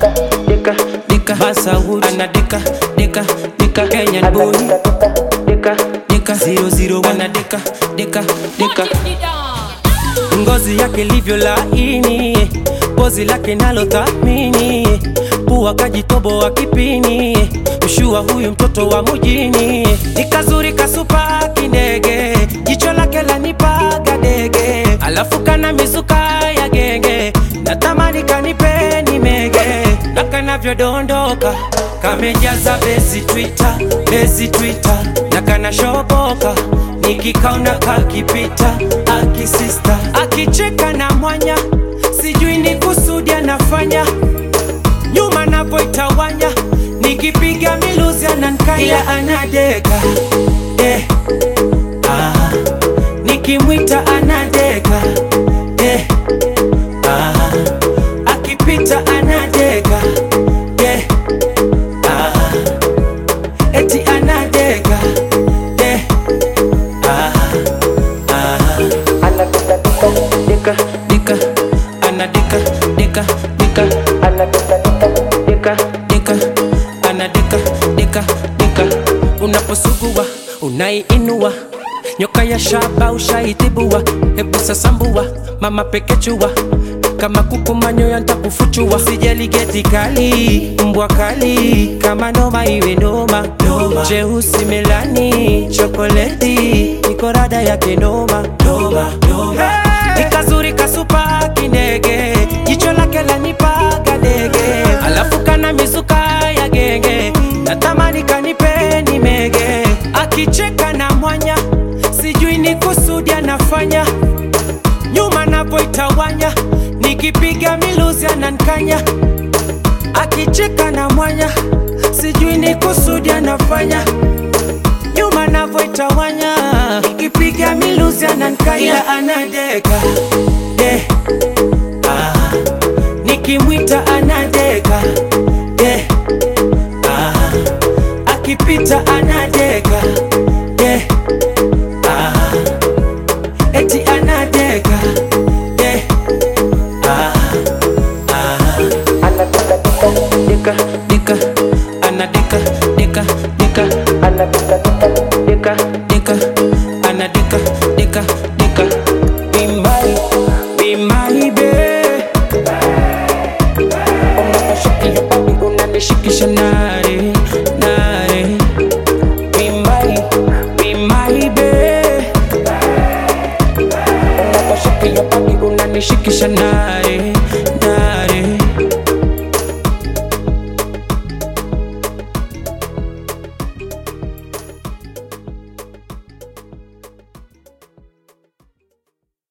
dika dika Basawood anadika dika dika Kenyan boy dika dika zero zero wana dika dika dika ngozi yake livyo laini, pozi lake nalo thamini, pua kajitobo wa kipini, mshua huyu mtoto wa mujini, ni kazuri kasupa kindege, jicho lake lanipaga dege, alafu kana mizuka ya genge, natamani kanipeni mege, na kanavyodondoka kamejaza besi Twitter, besi Twitter, na kanashoboka nikikaona kakipita akisista akicheka na mwanya sijui ni kusudi anafanya nyuma napoitawanya nikipiga miluzi anankanya ila anadeka eh, ah, nikimwita anadeka eh, ah, akipita anadeka eh, ah, eti anadeka eh, dika dika ana dika dika dika ana dika dika dika ana dika dika dika unaposugua unaiinua nyoka ya shaba ushaitibua hebu sasambua mama pekechua kama kuku manyoya ntakufuchua sijali geti kali mbwa kali kama noma iwe noma jeusi melani chokoleti nikorada yake noma noma noma ni kazuri kasupa kindege jicho lake lanipaga dege alafu kana mizuka ya genge natamani kanipeni mege akicheka na mwanya sijui ni kusudi anafanya nyuma napoitawanya nikipiga miluzi anankanya akicheka na mwanya sijui ni kusudi anafanya nyuma navoitawanya nikipiga miluzi anankanya ila anadeka eh, ah, nikimwita anadeka eh, ah, akipita anadeka